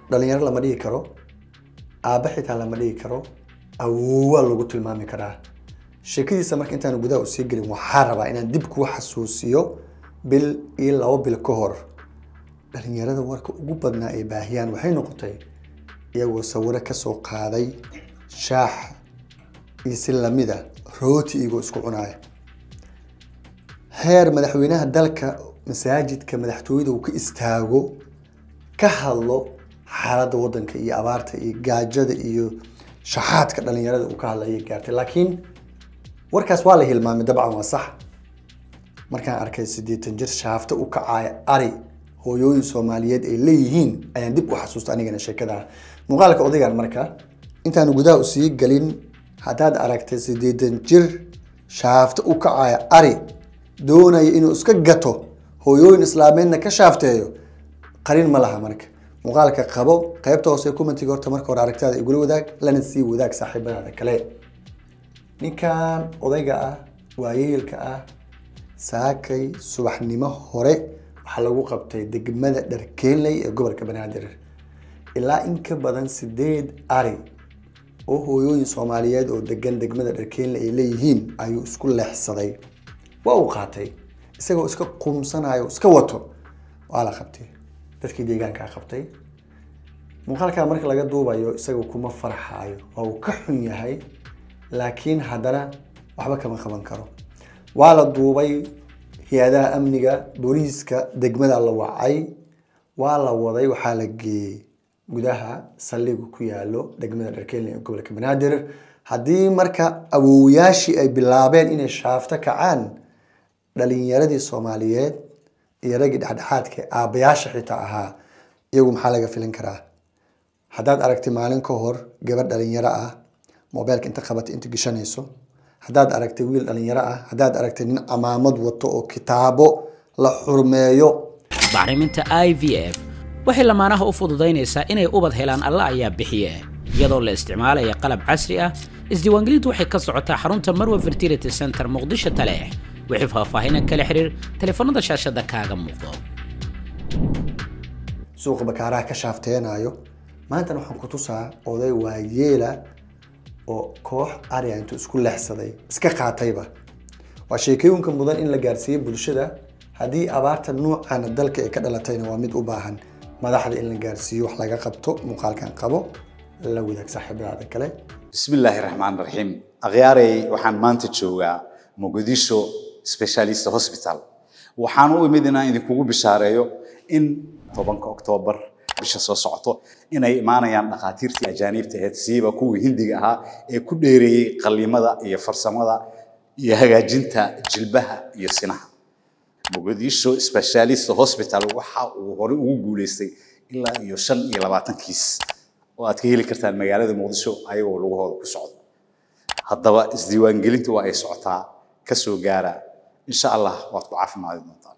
dhalinyaro lama dhigi karo aabba xitaa lama dhigi karo awoowaa lagu tilmaami karaa sheekadiisa marka intaan gudaha usii gelin waxaa rabaa inaan dib kuu xasuusiyo bil iyo labo bil ka hor dhalinyarada warka ugu badnaa ay baahiyaan waxay noqotay iyagoo sawiro kasoo qaaday shaax iyo si lamida rooti iyagoo isku cunaaya heer madaxweynaha dalka masaajidka madaxtooyada uu ka istaago ka hadlo xaaladda wadanka iyo abaarta iyo gaajada iyo shaxaadka dhalinyarada uu ka hadlayay gaartay laakiin warkaas waa la hilmaamay dabcan waa sax markaan arkay siddeetan jir shaafta u kacaaya ari hooyooyin soomaaliyeed ay leeyihiin ayaan dib u xasuusta anigana sheekada muuqaalka odaygan marka intaan gudaha usii gelin haddaad aragtay siddeetan jir shaafta u kacaaya ari doonaya inuu iska gato hooyooyin islaameedna ka shaafteeyo qarin ma laha marka muuqaalka qabo qaybta hoose commentiga horta marka hore aragtaada igula wadaag lana sii wadaag saaxiibadaada kale ninkan odayga ah waayeelka ah saakay subaxnimo hore waxaa lagu qabtay degmada dharkeenley ee gobolka banaadir ilaa in ka badan sideed ari oo hooyooyin soomaaliyeed oo degan degmada dharkeenley ay leeyihiin ayuu isku leexsaday waa uu qaatay isagoo iska qumsanayo iska wato waa la qabtay dadkii deegaankaa qabtay muuqaalkaa marka laga duubayo isaga kuma farxaayo waa uu ka xun yahay laakiin haddana waxba kama qaban karo waa la duubay hay-adaha amniga booliiska degmada la wacay waa la waday waxaa la geeyey gudaha saldhiga ku yaalo degmada dharkeeley ee gobolka banaadir haddii marka awoowayaashii ay bilaabeen inay shaafto kacaan dhalinyaradii soomaaliyeed iyo raggii dhexdhexaadka ee aabbayaasha xitaa ahaa iyagu maxaa laga filin karaa haddaad aragtay maalin ka hor gabadh dhalinyaro ah mobeelka inta qabatay inta geshanayso haddaad aragtay wiil dhalinyaro ah haddaad aragtay nin camaamad wato oo kitaabo la xurmeeyo bacriminta i v f waxay lamaanaha u fududaynaysaa inay ubad helaan alla ayaa bixiye iyadoo la isticmaalaya qalab casri ah isdiiwaangelintu waxay ka socotaa xarunta marwa fertility center muqdisho taleex wixii faahfaahinan kala xiriir taleefanada shaashada kaaga muuqdo suuqa bakaaraha ka shaafteenayo maantana waxaan ku tusaa oday waayeela oo koox ariga intuu isku leexsaday iska qaatayba waa sheekooyinka mudan in la gaarsiiyo bulshada haddii abaarta nuucana dalka ay ka dhalatayna waa mid u baahan madaxda in la gaarsiiyo wax laga qabto muuqaalkan qabo la wadaag saaxiibadaada kale بسم الله الرحمن الرحيم أغياري وحان مانتا جوغا مقديشو سبيشاليست هوسبيتال وحان u imid inaan idinkugu bishaareeyo in tobanka oktoobar bisha soo socoto inay imaanayaan dhakhaatiirtii ajaaniibta ahayd siiba kuwii hindiga ahaa ee ku dheereeyey qallimada iyo farsamada iyo hagaajinta jilbaha iyo sinaha muqdisho specialist hospital waxa uu hore ugu guuleystay ilaa iyo shan iyo labaatan kiis oo aad ka heli kartaan magaalada muqdisho ayagoo lugahooda ku socdo haddaba isdiiwaangelintu waa ay socotaa ka soo gaara insha allah waad ku caafimaadi doontaan